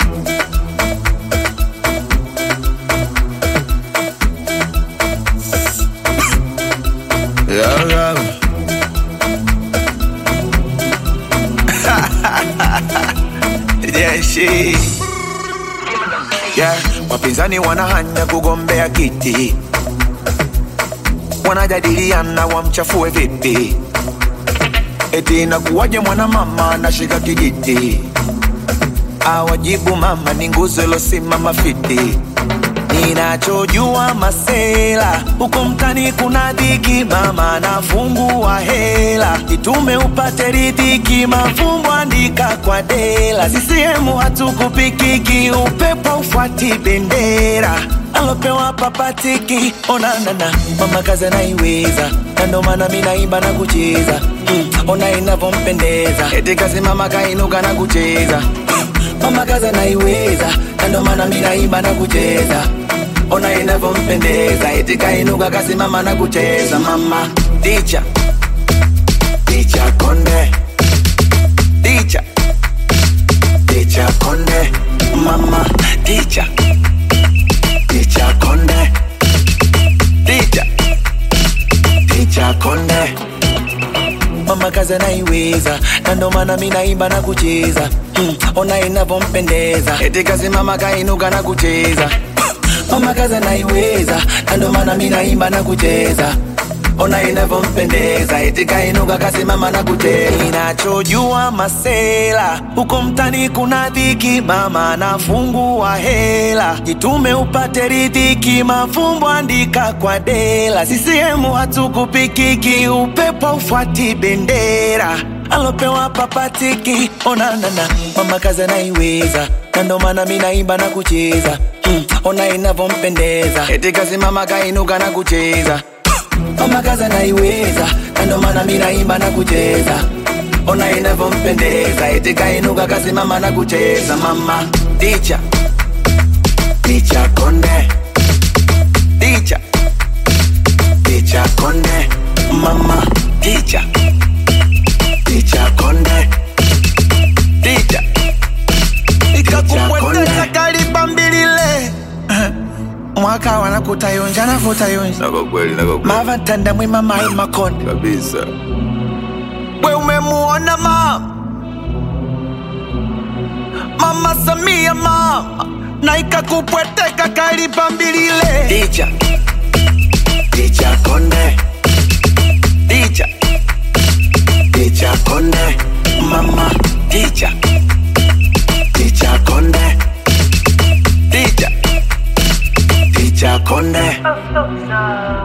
Yeah, yeah. yeah, she. Yeah, wapinzani wanahanya kugombea kiti, wanajadiliana wamchafue vipi, eti inakuwaje mwanamama anashika kijiti, awajibu mama ni nguzo ilosimama fiti. Ninachojua masela huko mtani kuna dhiki, mama anafungua hela, itume upate ridhiki, mafumbo andika kwa dela. CCM hatukupikiki, upepo ufuati bendera alopewa papatiki, onanana mama kazi anaiweza, na ndo maana mi naimba na kucheza mm, ona inavyompendeza, eti kazi mama kainuka na kucheza mama kazi anaiweza, na ndo maana mi naimba na kucheza ona inavyompendeza, eti kainuka kasimama na kucheza. Mama ticha ticha konde ticha ticha konde mama ticha ticha konde ticha ticha konde mama kazi anaiweza, na ndo maana mi naimba na kucheza mm, ona inavyompendeza, eti kazi mama kainuka na kucheza mama kazi anaiweza, na ndo maana mi naimba na kucheza ona inavyompendeza, eti kainuka kasimama na kucheza. Ninachojua masela huko mtani kuna dhiki, mama anafungua hela, jitume upate ridhiki, mafumbo andika kwa dela. CCM hatukupikiki, upepo ufuati bendera alopewa papatiki, onanana mama kazi anaiweza, na ndo maana mi naimba na kucheza mm, ona inavyompendeza, eti kasimama kainuka na kucheza mama kazi anaiweza, na ndo maana mi naimba na kucheza ona inavyompendeza, eti kainuka kasimama na kucheza. Mama ticha ticha konde ticha ticha konde mama ticha ticha konde ticha ikakupweteka kalibambilile mwaka wanakutayonja nakutayonja Na kwa kweli, na kwa kweli mavatanda mwima mai makonde kabisa. we umemuona mama mama samia mama na ikakupweteka kalibambilile Ticha ticha konde ticha ticha konde mama ticha ticha konde ticha ticha konde Oh, so sad.